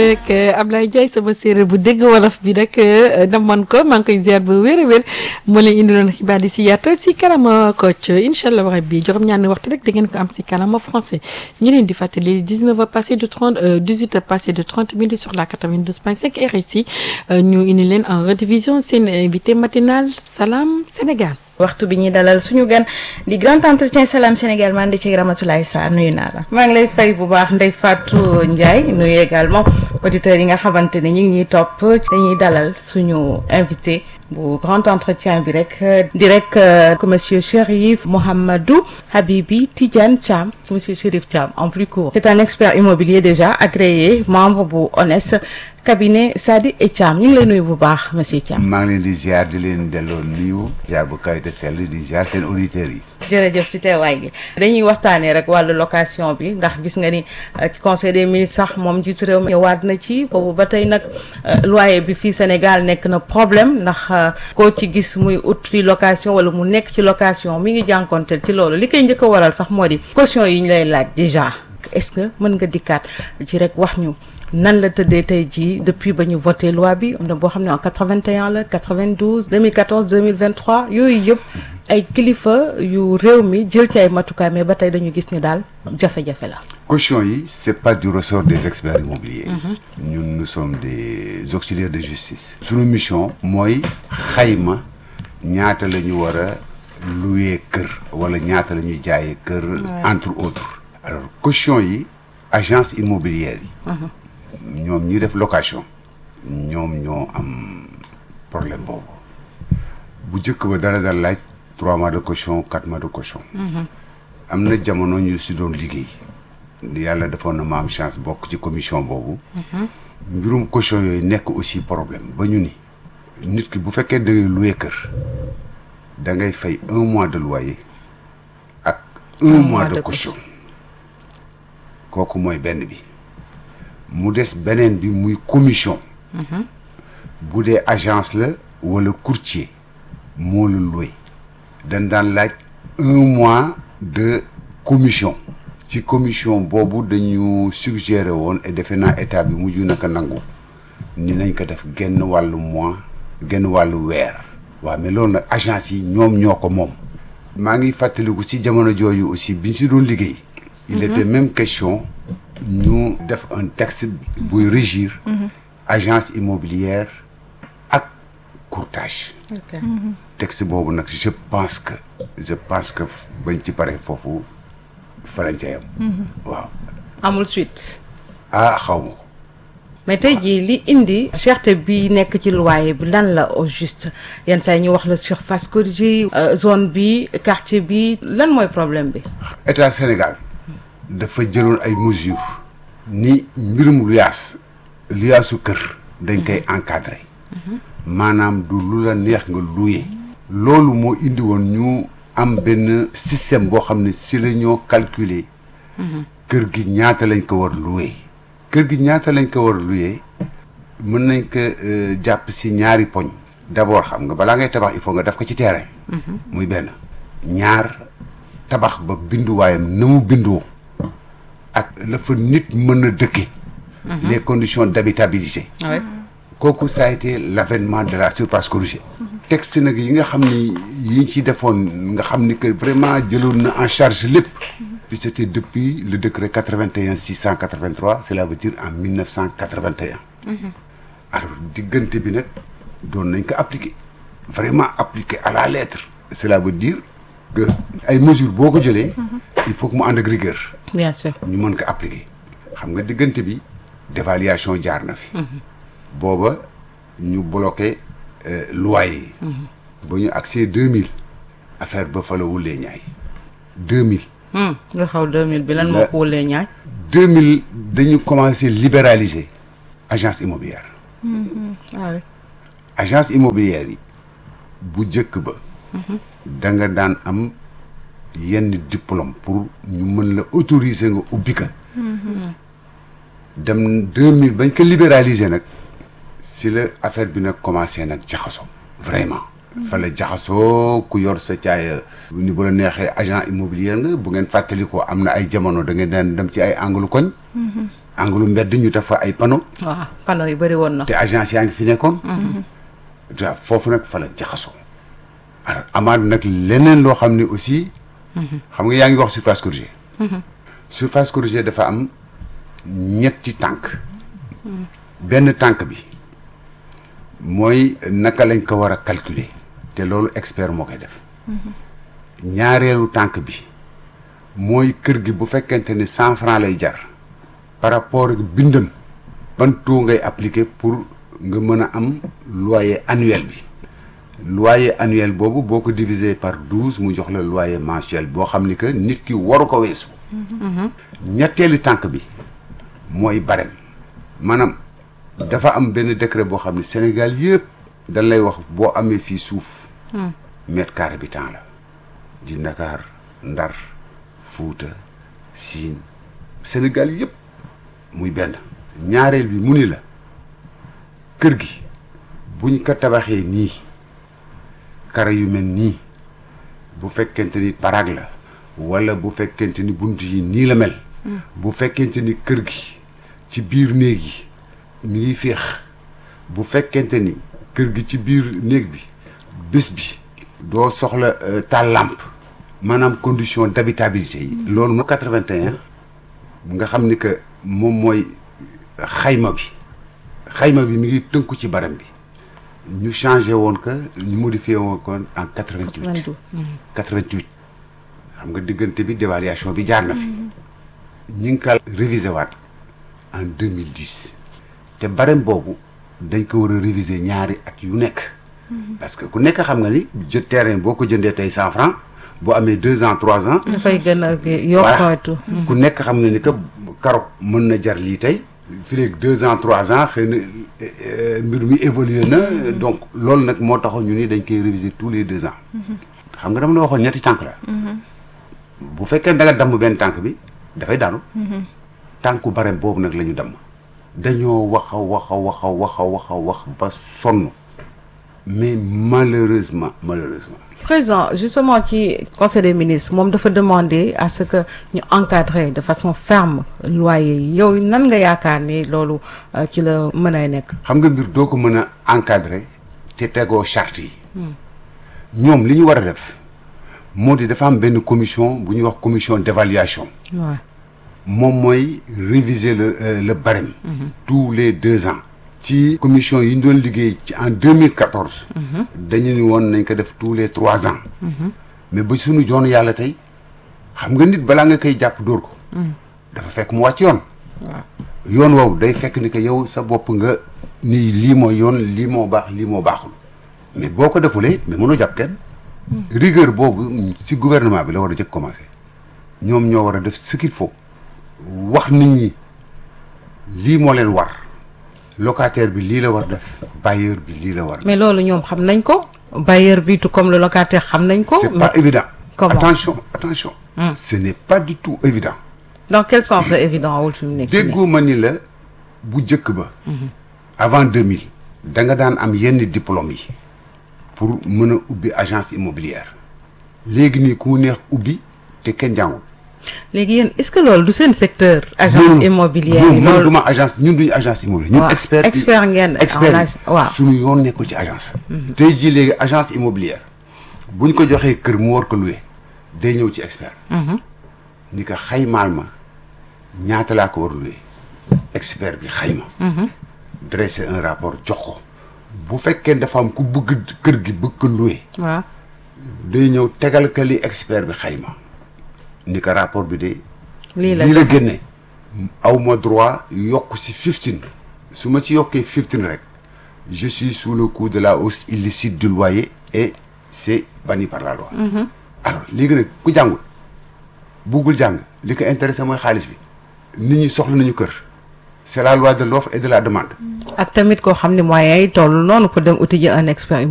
ak Ablaye Ndiaye sama séeréer bu dégg wolof bi rek namoon ko maa ngi koy ziar bu wér a wér moo leen indiloon xibaar yi si yaatal si kanama Kocc incha allah rabbi juróom-ñaari waxtu rek da ngeen ko am si kanama français ñu leen di fàttali 19 heures passé de 30 18 heures passé de 30 minutes sur la 92.5 RSI ñu indi leen en rediffusion seen invité matinal Salam Sénégal. waxtu bi ñuy dalal suñu gan di grand entretien Salam Sénégal man di ci Ramatoulaye Sarr nuyu naa la. maa ngi lay fay bu baax Ndeye Fatou Ndiaye nuyu également auditeurs yi nga xamante ne ñu ngi ñuy topp dañuy dalal suñu invité bu grand entretien bi rek di rek monsieur Chérif Mouhamadou Habibi Tidiane Thiam monsieur Chérif Thiam en plus court. c'est un expert immobilier déjà agréé membre bu ONES cabinet Sadi et Thiam ñu ngi lay nuyu bu baax monsieur Thiam. maa ngi leen di ziar di leen delloo nuyu ziar bu kaw te sell di ziar seen auditeurs yi. jërëjëf ci teewaay gi dañuy waxtaanee rek wàllu location bi ndax gis nga ni ci conseil des ministres sax moom jiitu réew mi ñëwaat na ci boobu ba tey nag loyer bi fii Sénégal nekk na problème ndax koo ci gis muy ut fii location wala mu nekk ci location mi ngi jànkonteel ci loolu li koy njëkk a waral sax moo di caution yi ñu lay laaj déjà est-ce que mën nga dikkaat ci rek wax ñu nan la tëddee tey jii depuis ba ñu voté loi bi am na boo xam ne en 81 la 92 2014 2023 yooyu yëpp ay kilifa yu réew mi jël ci ay matukaay mais ba tey dañu gis ni daal jafe-jafe la. caution yi c'est pas du ressort des experts immobiliers. ñun nous sommes des auxiliaires de justice. suñu mission mooy xayma ñaata la ñu war a louer kër wala ñaata la ñuy jaayee kër. entre autres. alors caution yi agence immobilière yi. ñoom ñi def location ñoom ñoo am problème boobu bu njëkk ba dara dal laaj trois mois de caution quatre mois de caution am na jamono ñu si doon liggéey yàlla defoon na ma am chance bokk ci commission boobu mbirum caution yooyu nekk aussi problème ba ñu ni nit ki bu fekkee da ngay louer kër da ngay fay un mois de loyer ak un mois de caution kooku mooy benn bi mu des beneen bi muy commission bu dee agence la wala courtier moo la loué dañ daan laaj un mois de commission ci commission boobu dañu suggéré woon et defe naa état bi mujj naka nangu ni nañ ko def genn wàllu mois genn wàllu weer waaw mais loolu nag agence yi ñoom ñoo ko moom maa ngi fàttaliku ci jamono jooju aussi biñ si doon liggéey il était même question ñu def un texte buy régir agence immobilière ak courtage texte boobu nag je pense que je pense que bañ ci pare foofu falañ ca yam waaw amul suite ah xaw ma ko mais tey jii li indi cherté bi nekk ci loyer bi lan la au juste yenn saa yi ñu wax la surface corrigée zone bi quartier bi lan mooy problème bi état Sénégal dafa jëloon ay mesures ni mbirum luyaas luyaasu kër dañ koy encadrer maanaam du lu la neex nga louer loolu moo indi woon ñu am benn système boo xam ne si la ñoo calculer kër gi ñaata lañ ko war louer kër gi ñaata lañ ko war louer mën nañ ko jàpp si ñaari poñ d'abord xam nga balaa ngay tabax il faut nga def ko ci terrain muy benn ñaar tabax ba binduwaayam na mu bindoo ak la fa nit mën a dëkke les conditions d'habitabilité kooku ça a été l'avènement de la surface corrigée texte nag yi nga xam ni yi ci defoon nga xam ni que vraiment jëloon na en charge lépp puis c'était depuis le décret 81 683 cela veut dire en 1981 alors diggante bi nag doon nañ ko appliquer vraiment appliquer à la lettre cela veut dire que ay mesures boo ko jëlee il faut que mu ànd ak rigueur bien sûr ñu mën ko appliquer xam nga diggante bi dévaluation jaar na fi booba ñu bloqué loyer yi ba ñu accès deux mille affaire ba fa la wulee ñaay deux mille nga xaw 2000 bi lan moo ko wulee ñaay deux mille dañu commencé libéraliser agence immobilière waaw agence immobilière yi bu njëkk ba da nga daan am yenn diplôme pour ñu mën la autoriser nga ubbi ka dem deux mille bañ ko libéraliser nag si la affaire bi nag commencé nag jaxasoo vraiment fa la jaxasoo ku yor sa caaya ni bu la neexee agent immobilier nga bu ngeen fàttali ko am na ay jamono da ngeen daan dem ci ay angle koñ anglu mbedd ñu def fa ay panneaux waaw panneau yi bëri woon na. te agence yaa ngi fi nekkoon waaw foofu nag fa la jaxasoo alors amaat nag leneen loo xam ne aussi xam nga yaa ngi wax surface corrigée surface corrigée dafa am ñetti tànk benn tànk bi mooy naka lañ ko war a calculer te loolu expert moo koy def ñaareelu tànk bi mooy kër gi bu fekkente ni cent franc lay jar par rapport ak bindam ban taux ngay appliquer pour nga mën a am loyer annuel bi loyer annuel boobu boo ko diviser par douze mu jox la loyer mensuel boo xam ni que nit ki waru ko weesu ñetteelu tànk bi mooy barème maanaam dafa am benn décret boo xam ne Sénégal yëpp dañ lay wax boo amee fii suuf mètre carré bi temps la di Ndakaar Ndar Fuuta Siin Sénégal yëpp muy benn ñaareel bi mu ni la kër gi buñ ko tabaxee nii kara yu mel nii bu fekkente ni parag la wala bu fekkente ni bunt yi nii la mel bu fekkente ni kër gi ci biir néeg yi mi ngi féex bu fekkente ni kër gi ci biir néeg bi bés bi doo soxla taal lampe maanaam condition d'habitabilité yi loolu mo 81 nga xam ni que moom mooy xayma bi xayma bi mi ngi tënku ci barem bi ñu changé woon que ñu modifié woon ko en 88 88 xam nga diggante bi dévaluation bi jaar na fi ñu ngi ko révisé waat en 2010 te barem boobu dañ ko war a réviser ñaari at yu nekk parce que ku nekk xam nga ni jë terrain boo ko jëndee tey cent francs boo amee deux ans trois ans dafay gën a voilà yokkootu. ku nekk xam na ni que karo mën na jar lii tey fii léegi deux ans trois ans xëy na euh, mbir mi évolué na donc loolu nag moo taxoon ñu ni dañ koy réviser tous les deux ans xam nga dama la waxoon ñetti tànk la bu fekkee da nga damm benn tànk bi dafay daanu tànku barem boobu nag la ñu damm dañoo wax a wax a wax a wax a wax a wax ba sonn mais malheureusement malheureusement président justement ci conseil des ministres moom dafa demander à ce que ñu encadrer de façon ferme loyer yi yow nan nga yaakaar ni loolu euh, ci la mën a nekk. xam nga mbir doo ko mën a encadrer te tegoo charte yi ñoom li ñu war a def moo di dafa am benn commission bu ñuy wax commission d'évaluation waaw moom mooy réviser le euh, le barème tous les deux ans ci commission yi ñu doon liggéey ci en 2014 dañu ni woon nañ ko def tous les trois ans mais ba suñu joon yàlla tey xam nga nit balaa nga koy jàpp dóor ko dafa fekk mu wàcc yoon yoon woowu day fekk ni que yow sa bopp nga nii lii mooy yoon lii moo baax lii moo baaxul mais boo ko defulee mais mënoo jàpp kenn rigueur boobu si gouvernement bi la war a jëkk commencer ñoom ñoo war a def ce qu'il faut wax nit ñi lii moo leen war locataire bi lii la war def bailleur bi lii la war mais loolu ñoom xam nañ ko bailleur bi tout comme le locataire xam nañ ko. c'est mais pas évident comment attention attention ce n'est pas du tout évident dans quel sens la évident wul fi mu nekk nii. déggoo ma ni la bu jëkk ba avant 2000 da nga daan am yenn diplôme yi pour mën a ubbi agence immobilière léegi nii ku mu neex ubbi te kenn jàngul léegi yéen est-ce que loolu du seen secteur. agence non, immobilière non, yi man loolu duma agence ñun duñu agence immobilière ñun waaw, expert expert ngeen en expert ag- waaw. suñu yoon nekkul ci agence tey jii léegi agence immobilière buñ ko joxee kër mu war ko louer day ñëw ci expert ni ko xaymaal ma ñaata laa ko war louer expert bi xayma dresser un rapport jox ko bu fekkee dafa am ku bëgg kër gi bëgg ko louer waaw day ñëw tegal ka li expert bi xayma ni ko rapport bi de lii la lii la génne aw ma droit yokk si 15 su ma ci yokkee 15 rek je suis sous le coup de la hausse illicite du loyer et c'est banni par la loi alors léegi nag ku jàngul buggul jàng li ko intéressé mooy xaalis bi nit ñi soxla nañu kër c'est la loi de l'offre et de la demande ak tamit koo xam ne moyens yi toll noonu pour dem uti ji un expert